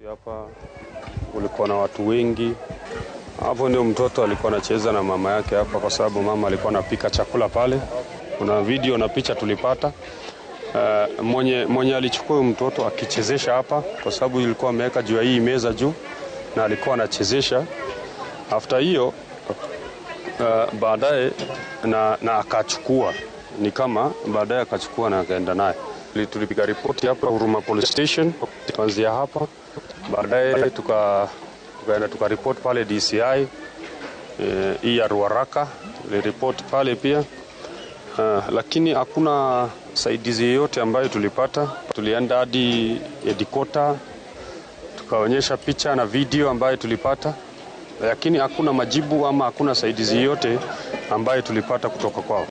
Hapa kulikuwa na watu wengi hapo, ndio mtoto alikuwa anacheza na mama yake hapa, kwa sababu mama alikuwa anapika chakula pale. Kuna video na picha tulipata. Uh, mwenye, mwenye alichukua huyu mtoto akichezesha hapa, kwa sababu ilikuwa ameweka juu ya hii meza juu, na alikuwa anachezesha. After hiyo uh, baadaye na, na akachukua ni kama baadaye akachukua na akaenda naye. Tulipiga ripoti hapa Huruma Police Station kuanzia hapa, baadaye tuka tukaenda tukaripoti pale DCI eh, hii ya Ruaraka tuliripoti pale pia uh, lakini hakuna saidizi yoyote ambayo tulipata. Tulienda hadi Edikota tukaonyesha picha na video ambayo tulipata, lakini hakuna majibu ama hakuna saidizi yoyote ambayo tulipata kutoka kwao.